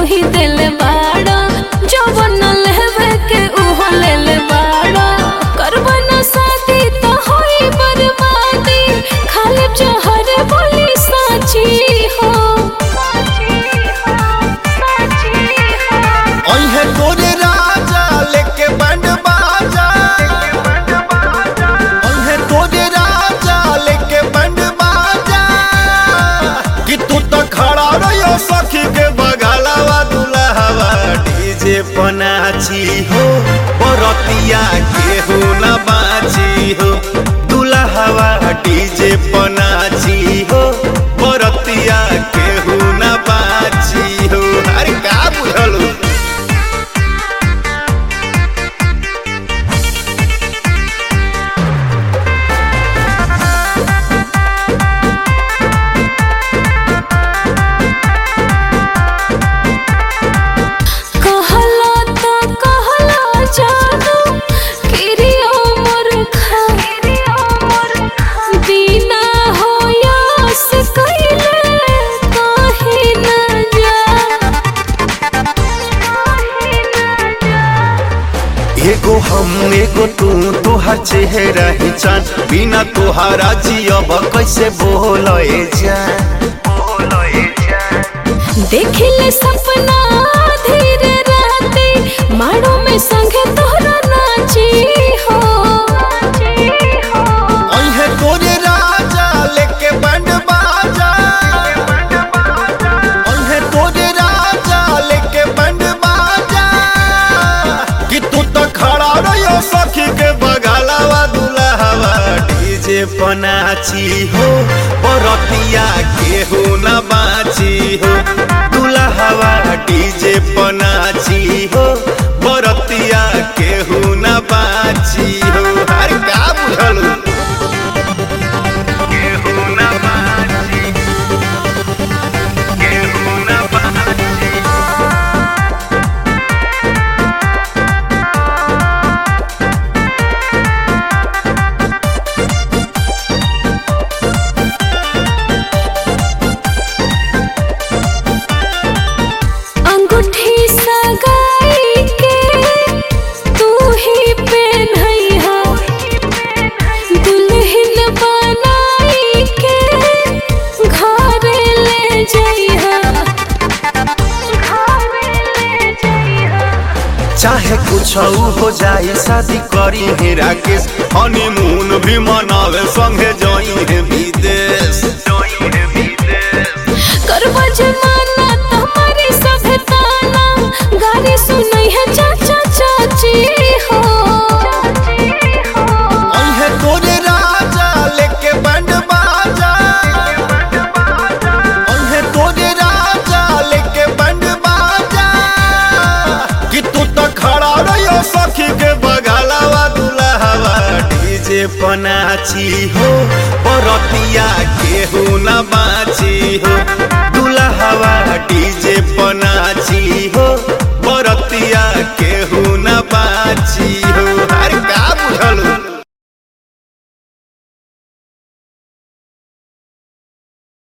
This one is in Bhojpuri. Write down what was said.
ही दिल बाड़ा जवन लेवे के उहो ले बाड़ा करब न शादी तो होई बर्बादी खाली जहर बोली साची हो ओहे तोरे राजा लेके बैंड बाजा ओहे तोरे राजा लेके बैंड बाजा कि तू तो खड़ा रहियो सखी के बगलवा दुल्हवा डीजे पनाची हो बरतिया के हो न बाची हो दुल्हवा डीजे पनाची हो बरतिया के हो न बाची हो अरे का बुझलू कहला तो कहला जादू किरियो मोर खा बिना होयास कइले काहे न जा एगो हम एगो तू तोहर चेहरा ही चान बिना तोहारा जियब कैसे बोलए जान देखिले सपना धीरे राते माड़ो में संगे तोहरा नाची हो ओहे तोरे राजा लेके बैंड बाजा ओहे तोरे राजा लेके बैंड बाजा कि तू तो खड़ा रहियो सखी के बगलवा दुल्हवा डीजे पनाची हो बरतिया के हो न बाची हो दुल्हवा डीजे पनाची हो बरतिया के हो न बाची हो हर का बुझलू के हो न बाची के हो न बाची अंगूठी सगाई के तू ही पहनइहा दुल्हन बनाई के घर ले जइहा चाहे कुछ हो जाए शादी करी है राकेश हनीमून भी मनावे संगे जाई है विदेश करबा जमाना तुम्हारी सभ्यताना गाली सुनई है चाचा चाची हो ओहे तोरे राजा लेके बैंड बाजा ओहे तोरे राजा लेके बैंड बाजा कि तू तो खड़ा रहियो सखी के बगलवा दुल्हवा डीजे पनाची हो बरतिया के हो न बाची हो